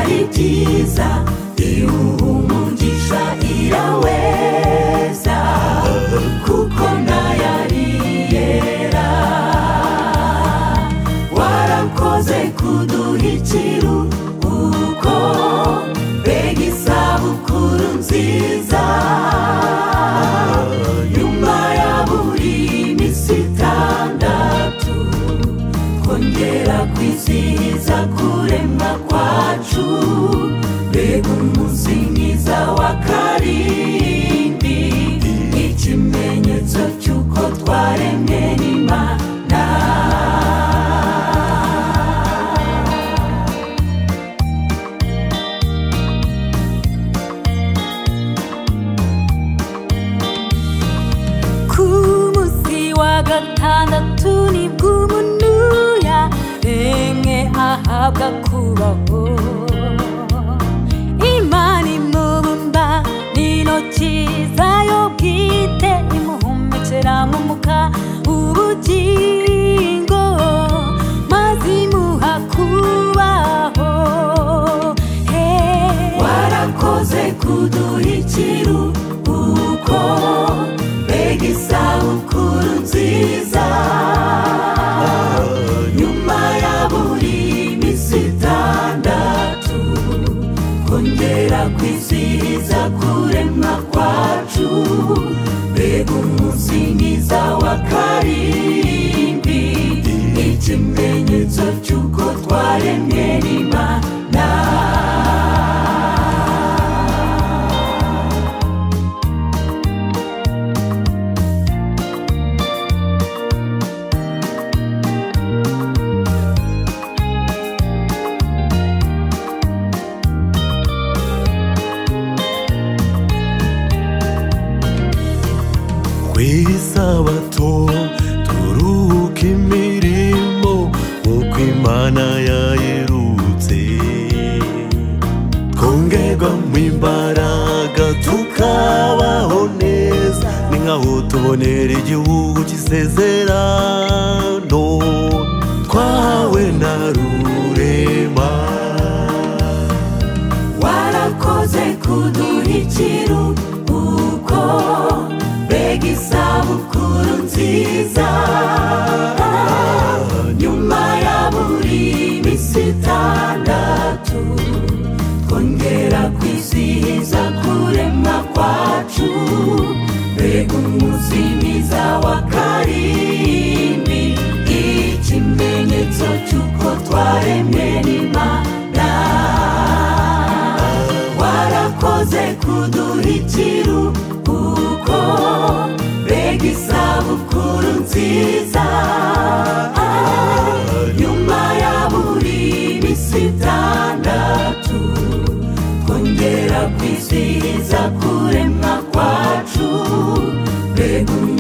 byiza iwuha umugisha iraweza kuko ntayari yera warakoze kuduha ikiruhuko mbega isabukuru nziza nyuma ya buri minsi itandatu kongera kwizihiza kuremwa kwacu mbega umunsi mwiza wa karindwi ikimenyetso cy'uko twaremwe n'imana ku munsi wa gatandatu nibwo umuntu yaremwe ahabwa kubaho imana imubumba n'intoki zayo bwite imuhumekera mu muka ubugingo maze imuha kubaho Hey. warakoze kuduha ikiruhuko mbega isabukuru nziza nyuma ya buri minsi itandatu kongera kwizihiza kuremwa kwacu mbega umunsi mwiza wa karindwi ikimenyetso cy'uko twaremwe n'imana ku isabato turuhuka imirimo nk'uko imana yayirutse twongerwa mu imbaraga tukabaho neza ni nkaho tubonera igihugu cy'isezerano twahawe na rurema warakoze kuduha ikiruhuko mbega isabukuru nziza nyuma ya buri minsi itandatu twongera kwizihiza kuremwa kwacu mbega umunsi mwiza wa karindwi ikimenyetso cy'uko twaremwe n'imana warakoze kuduha ikiruhuko mbega isabukuru nziza nyuma ya buri minsi itandatu twongera kwizihiza kuremwa kwacu mbega umunsi